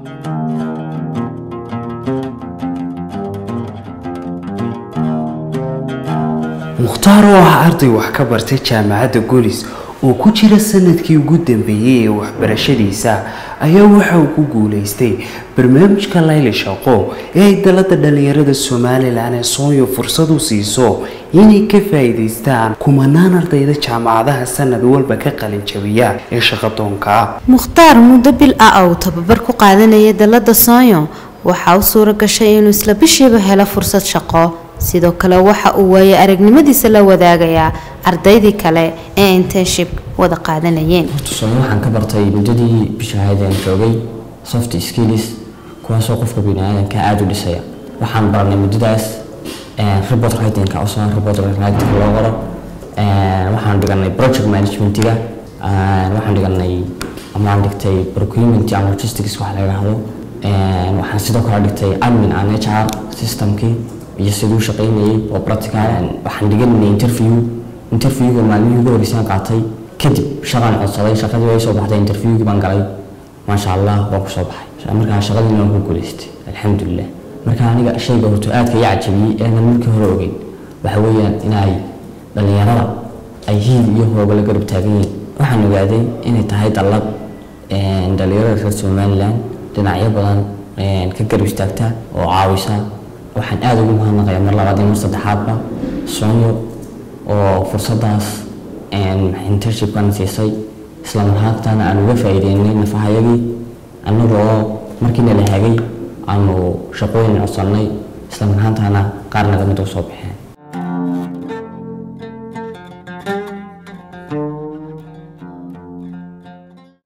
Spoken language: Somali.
mukhtaar oo ah arday wax ka bartay jaamacadda golis oo ku jira sanadkii ugu dambeeyey ee waxbarashadiisa ayaa waxa uu ku guulaystay barnaamijka layli shaqo ee ay dalada dhallinyarada somalilan ee sooyo fursad u siiso inay ka faa'iidaystaan kumanaan ardayda jaamacadaha sanad walba ka qalin jabiya ee shaqadoonka ah mukhtaar muddo bil ah oo tababar ku qaadanaya dalada soonyo waxaa u suura gashay inuu isla bishiiba helo fursad shaqo sidoo kale waxa uu waaye aragnimadiisa la wadaagayaa ardaydii kale ee internship wada qaadanayeen tusaale waxaan ka bartay muddadii bisha ahayd aan joogay soft skills kuwaasoo qofka biniaadanka aada u dhisaya waxaan baranay muddadaas report writingka osoo report writingka loo qoro waxaan dhiganay project managementiga waxaan dhiganay amaan dhigtay procurement and logistics wax laga hado waxaan sidoo kale dhigtay admin and hr systemkii iyo siduu shaqaynayay oo practical waxaan dhiganay interview interviewga maalmihii ugu horreysaan qaatay kadib shaqaan codsaday shaqadii way soo baxday interviewgii baan galay maasha allah waan kusoo baxay markaa shaqadiina waan ku guulaystay alxamdulilah marka aniga shayga horto aadka ii cajabiyey eedan markii hore ogeyn waxa weeyaan inay dhallinyarada ay hiil iyo hooba la garab taagan yihiin waxaan ogaaday inay tahay dallad dhallinyarada reer somaliland dhinacyo badan ka garab istaagta oo caawisa waxaan aada ugu mahadnaqayaa mar labaad iyo mar saddexaadba soonyo oo fursadaas internshipkan siisay isla marhaantana aan uga faa'iideynay nafahayagii annagoo markiina la hagay aanu shaqooyin codsannay isla marhaantana qaar naga mid u soo baxeen